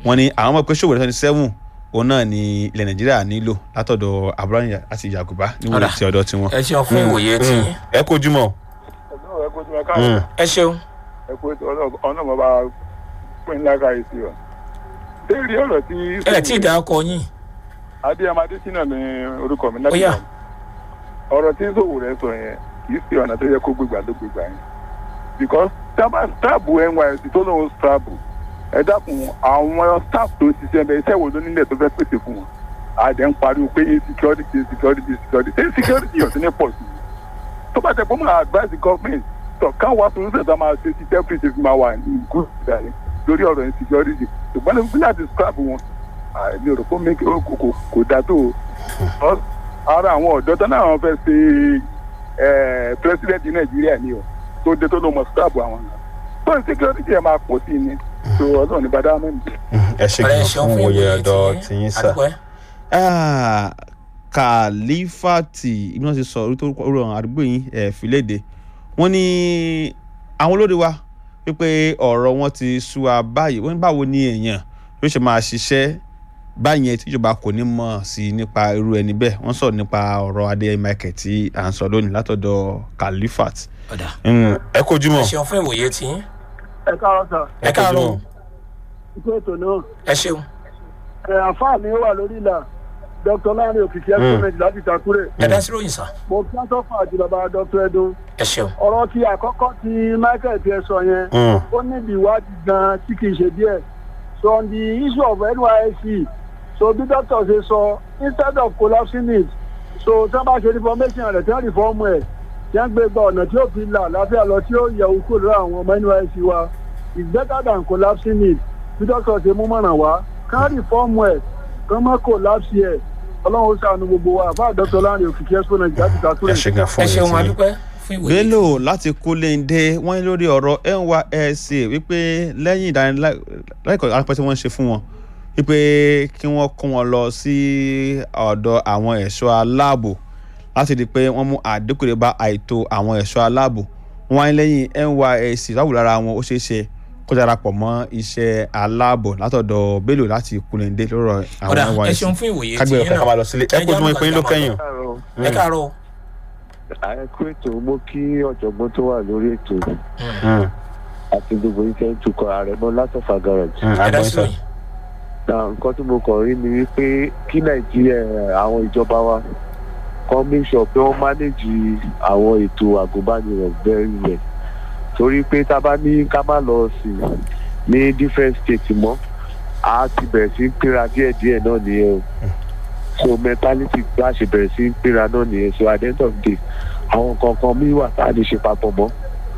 wọ́n ní àwọn ọmọ pé Sowore twenty seven òun náà ni ilẹ̀ Nàìjíríà nílò látọ̀dọ̀ Abraham àti Yakuba níwòye Ọ̀dà. ti ọ̀dọ̀ tiwọn. ẹ ṣeun fún ìwòye tí yín. ẹ kojú mọ́. ẹ kó tí wọn káàárọ̀ ẹ ṣeun. ẹ kó tí ọ̀nà ọmọ bá pín ńlá káyé sí ọ. léèrè ọ̀rọ̀ tí. ẹ tí ì dá ọkọ yín. adéyẹmọ adésínà ní orúkọ mi Ó yá. láti ọ̀rọ̀ tí Sowore sọ yẹn kì í ṣe ọ̀nà tó yẹ kó gbégbà ló gbégbà yẹn because tábà stáàbù NYSC tó lóun stáàbù ẹ dákun àwọn staff tó ṣiṣẹ́ bẹ́ẹ̀ iṣẹ́ wo ló nílẹ̀ tó fẹ́ pèsè fún wọn àdé ń pariwo pé insecurity insecurity insecurity ṣé insecurity yọ̀ sí ní pọ̀ sí i tó bá tẹ kó máa advise government tó kàn wá solution tó máa ṣe sí temperature fi máa wà ní good ìdarí lórí ọ̀rọ̀ insecurity ṣùgbọ́n ní láti scrap wọn àmì ò rò pé make- ó kò kò- kò dá tó o ara àwọn ọ̀dọ́ tó náà wọ́n fẹ́ ṣe eh, president nàìjíríà ni o tó dé tó ló mọ̀ scrap àwọn náà tó insecurity ẹ̀ máa pọ̀ sí i ni tó ọlọ́run ní bàdá mẹ́rin. ẹ ṣe ọ̀rẹ́ ẹ gan ṣeun fún fún òye ìwòye tí ọ̀dọ̀ yín. tiyín sá. àdúpẹ́. Ah, kàlífàtì ibi wọn ti sọ orí tó rọ àwọn àdúgbò yín ẹ fìlédè wọn ní àwọn olóde wa wípé ọ̀rọ̀ wọn ti sú wa báyìí wọn ní báwo ni èèyàn ló ṣe máa ṣiṣẹ́ báyẹn tíjọba kò ní mọ̀ sí nípa irú ẹni bẹ́ẹ̀ wọ́n sọ̀rọ̀ nípa ọ̀rọ̀ adé michael tí à ń sọ lónìí látọ̀dọ̀ kàlífàt. ọ̀dà ẹ kojú ẹ mọ́. ṣeun fún ìwòye tí yín. ẹ káàárọ̀ sà ẹ káàárọ̀ ikú ètò náà ẹ ṣeun. ẹ àǹfààní mi wà lórí ìlà dr lánrẹ òkìkí ẹgbẹmẹjì láti takure ẹ dá sí ròyìn sá. mo kí wọn sọfún àti bàbá dr edun ẹ ṣeun. ọ̀rọ̀ tí àkọ́kọ́ tí michael ti ẹ sọ yẹn ó níbi ìwádìí gan tí kì í ṣe díẹ̀ so on the issue of nysc so bí doctor ṣe sọ instead of collapsing it so tí wọ́n bá ṣe reformation rẹ̀ tí wọ́n reform ẹ̀ tí wọ́n gbé gba ọ̀nà tí ó fi là láfíà lọ tí ó yẹ òkú lọ́wọ́ àwọn ọmọ nysc wa is better than collapsing it bí doctor ṣe mú mọ̀ràn wá ká reform ẹ̀ kán má collapse ẹ̀ ọlọ́run ó ṣàánú gbogbo wa àbá dr láàrin òkìkí exponent láti ẹ takure. ṣe gan fún ẹ òye ṣeun tiyín. adúpẹ́ fún ìwòye. bello láti kúlẹ̀ǹdé wọ́n ní lórí ọ̀rọ̀ nysc wípé lẹ́yìn ìdánilẹ́kọ̀ọ́ ráńpẹ́ tí wọ́n ń ṣe fún wọn wípé kí wọ́n kó wọn lọ sí ọ̀dọ̀ àwọn ẹ̀ṣọ́ aláàbò láti di pé wọ́n mú àdínkù dé bá àìtó àwọn ẹ̀ṣọ́ aláàbò wọ́n wá ní lẹ́yìn nysc láwùjọ lára wọn ó ṣeé ṣe kó darapọ̀ mọ́ iṣẹ́ aláàbò látọ̀dọ̀ bello láti kúlẹ̀ǹdé lọ́rọ̀ ọ̀dà àwọn ẹ nysc ṣeun fún ìwòye tí kágbé yín ọ̀fẹ́ ká máa lọ sílé ẹ kó tí wọ́n pín in ló kẹ́yìn. ẹ káàárọ̀. àìkú ètò mo kí ọ̀jọ̀gbọ́n tó wà lórí ètò Mm, àti gbogbo iṣẹ́ ń tukọ̀ ààrẹ mọ́ látọ̀fà garage. mm, ẹ dá agbọ́n sí sọ. ròyìn. na nǹkan tí mo kàn rí ni wípé kí nàìjíríà àwọn ìjọba wa kan make sure pé wọ́n manage àwọn ètò àgùnbánirọ̀ very well torí pé tá a bá ní ká má lọ sí ní different states mọ́ a ti bẹ̀rẹ̀ sí ń pínra díẹ̀díẹ̀ náà nìyẹn o so mentality bá ṣe bẹ̀rẹ̀ sí ń pínra náà nìyẹn so at the end of the day àwọn nǹkan kan mí wà tá a lè ṣe papọ̀ mọ́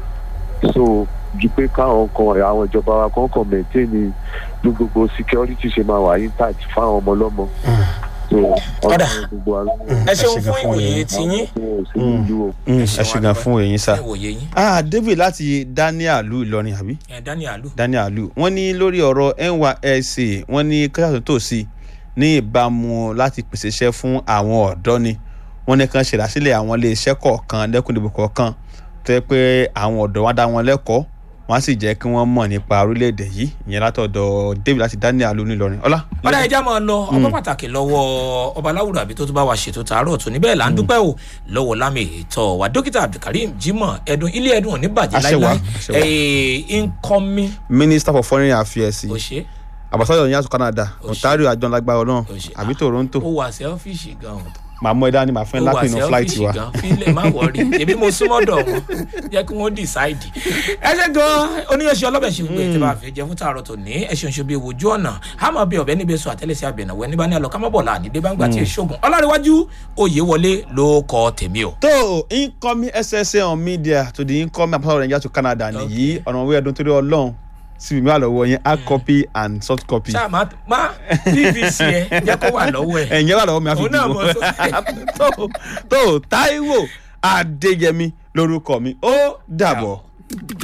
so ju pé káwọn kan àwọn ìjọba wa kan kàn maintain ní bí gbogbo security ṣe máa wà intact fáwọn ọmọ ọlọ́mọ so Ọ̀dà. ọlọ́run gbogbo àwọn ẹ ṣeun ṣe gan fún fún ìwòye ìyẹn. tí yín. ọmọ òsèlú ìlú o. Mm, ẹ ṣe gan fún èyí sá. fún ìwòye yín. ah david láti daniel lu ìlọrin àbí ẹ daniel alu. daniel lu wọ́n ní lórí ọ̀rọ̀ nysc wọ́n ní kẹsàn tó sí ní ìbámu láti pèsè iṣẹ́ fún àwọn ọ̀dọ́ ni wọ́n ní kan ṣèdásílẹ̀ àwọn iléeṣẹ́ kọ̀ọ̀kan lẹ́kùndìbò kọ̀ọ̀kan tó yẹ pé àwọn ọ̀dọ́ wọn dá wọn lẹ́kọ̀ọ́ wọ́n á sì jẹ́ kí wọ́n mọ̀ nípa orílẹ̀-èdè yìí ìyẹn látọ̀dọ̀ david láti daniel lu nílọrin ọlá. ọ̀dà ẹja máa lọ ọpẹ́ pàtàkì lọ́wọ́ ọba aláwùrọ̀ àbí tó tún bá wa ṣètò tààrọ̀ tó níbẹ̀ là ń dúpẹ́ o lọ́wọ́ lámì ètò wa dókítà abdulkareem jimoh ẹdun ilé ẹdun ò ní bàjẹ́ Àṣẹ wà, láíláí àṣẹ wà. Ee, incoming minister for foreign affairs òṣè ambassador ní àtúntò canada ontario àjọlágbá ọlọ́run Ó ṣe. àbí toronto ó wà sẹ́ọ́fíìsì gan-an màá mọ ẹ̀dá ni màá fẹ́ ó wà lápẹ̀ inú flight sẹ́ọ́fíìsì wa. gan fílẹ̀ má wọrí èmi mo súnmọ́ dọ̀ wọn jẹ́ kí wọ́n decide. ẹ ṣe gan oníyanṣẹ́ ọlọ́bẹ̀ ṣe gbogbo ètò àfẹ́ jẹ fún tààrọ̀ tó ní ẹ̀ṣin ṣe bí ojú ọ̀nà àmọ́ bí ọ̀bẹ níbi sọ àtẹ́lẹsẹ̀ àbẹ̀nàwó ẹni bá ní àlọ́ kámọ́bọ̀lá àdídé bá ń gbà tí ì ṣoògùn ọlárẹ̀wájú oyè wọlé ló kọ tèmi o. tó incoming ssa on media to the incoming ambassador of nigeria to canada nìyí ọ̀nà òwe ẹ̀dùn torí ọlọ́run síbi mi wà lọ́wọ́ yẹn hard copy and soft copy. ṣáà má má pvc ẹ jẹ́ kó wà lọ́wọ́ ẹ̀. ẹ̀yìn wà lọ́wọ́ mi àfi Òun náà dìbò mọ̀ sókè. tó tó taiwo adéyẹmí lórúkọ mi ó dàbọ̀.